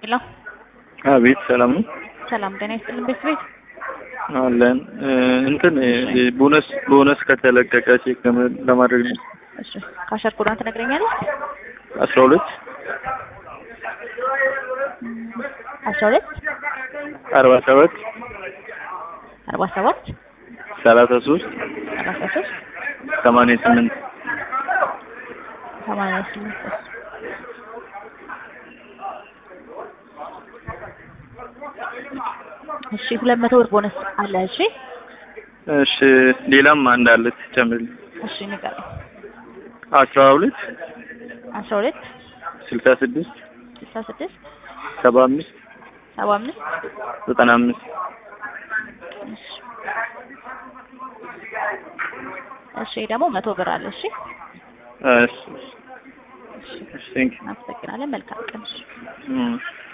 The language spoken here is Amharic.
ሄሎ አቤት ሰላም ነው ሰላም ጤና ይስጥልን ቤት ቤት አለን እንትን ቦነስ ቦነስ ከተለቀቀ ቼክ ለማድረግ ነው። እሺ ካሸር ኮዳን ትነግረኛለህ? አስራ ሁለት አስራ ሁለት አርባ ሰባት አርባ ሰባት ሰላሳ ሶስት ሰላሳ ሶስት ሰማንያ ስምንት ሰማንያ ስምንት እሺ ሁለት መቶ ብር ቦነስ አለ። እሺ እሺ ሌላም አንድ አለ ትጨምርልኝ። እሺ ንገረኝ። አስራ ሁለት አስራ ሁለት ስልሳ ስድስት ስልሳ ስድስት ሰባ አምስት ሰባ አምስት ዘጠና አምስት እሺ እሺ ደግሞ መቶ ብር አለ። እሺ እሺ እሺ ቴንክ እናመሰግናለን። መልካም ቀን። እሺ ዩ